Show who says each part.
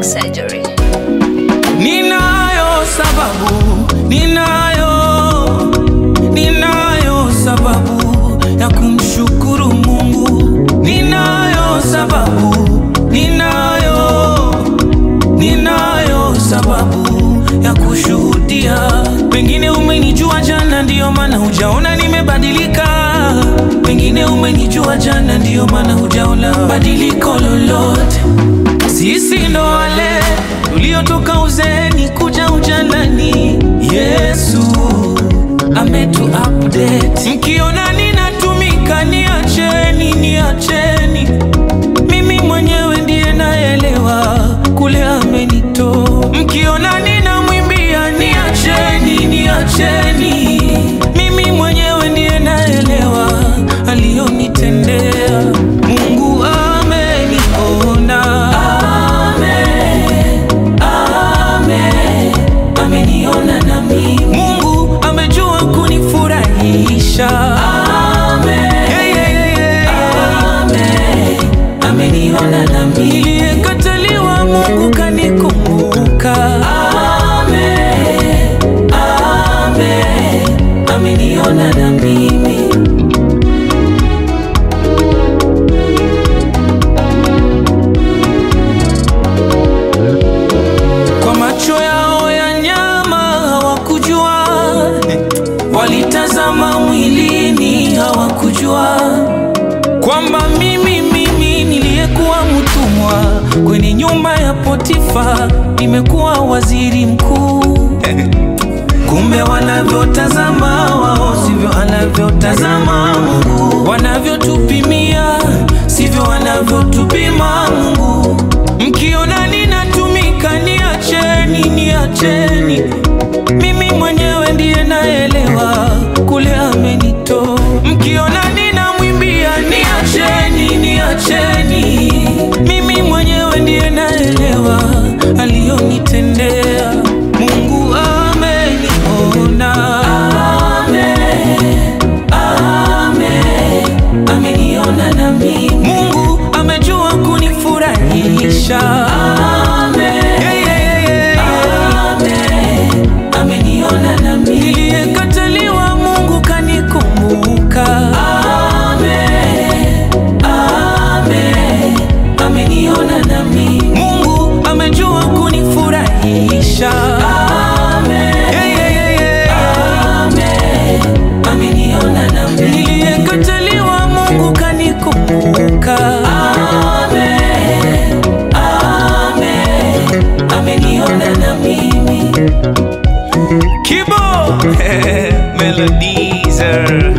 Speaker 1: plastic surgery.
Speaker 2: Ninayo sababu, ninayo, ninayo sababu ya kumshukuru Mungu. Ninayo sababu, ninayo, ninayo sababu ya kushuhudia. Pengine umenijua jana, ndiyo maana hujaona nimebadilika. Pengine umenijua jana, ndiyo maana hujaona badiliko lolote. Sisi ndo wale tuliotoka uzeeni kuja ujanani. Yesu ametu update. Mkiona ninatumika, niacheni, niacheni. Mimi mwenyewe ndiye naelewa kule amenitoa. Mkiona ninamwimbia, niacheni, niacheni. Mimi mwenyewe ndiye naelewa aliyonitendea. Mungu ameniona, Amen, Amen, ameniona na mimi. Mungu amejua kunifurahisha, Amen, yeah, yeah, yeah, yeah. Amen, ameniona na mimi. Niliyekataliwa Mungu kanikumbuka, Amen, Amen, ameniona na mimi. Kwa macho yao ya nyama hawakujua, walitazama mwilini hawakujua kwamba mimi mimi niliyekuwa mtumwa kwenye nyumba ya Potifa nimekuwa waziri mkuu. Kumbe wanavyotazama wao sivyo anavyotazama Mungu, wanavyotupimia sivyo wanavyotupima Mungu. Mkiona ninatumika, niacheni, niacheni. Mimi mwenyewe ndiye naelewa kule amenitoa. Mkiona ninamwimbia, niacheni, niacheni. Mimi mwenyewe ndiye naelewa aliyonitendea. Mungu ameniona, Amen, Amen, ameniona na mimi. Mungu amejua kunifurahisha, Amen, yeah, yeah, yeah, yeah. Amen, ameniona na mimi. Niliyekataliwa Mungu kanikumbuka, Amen, Amen, ameniona na mimi. Mungu amejua kunifurahisha, Amen, yeah, yeah, yeah, yeah. Amen, ameniona na mimi. Niliyekataliwa Mungu kanikumbuka, Amen, Amen, ameniona na mimi. Kibo Melodizer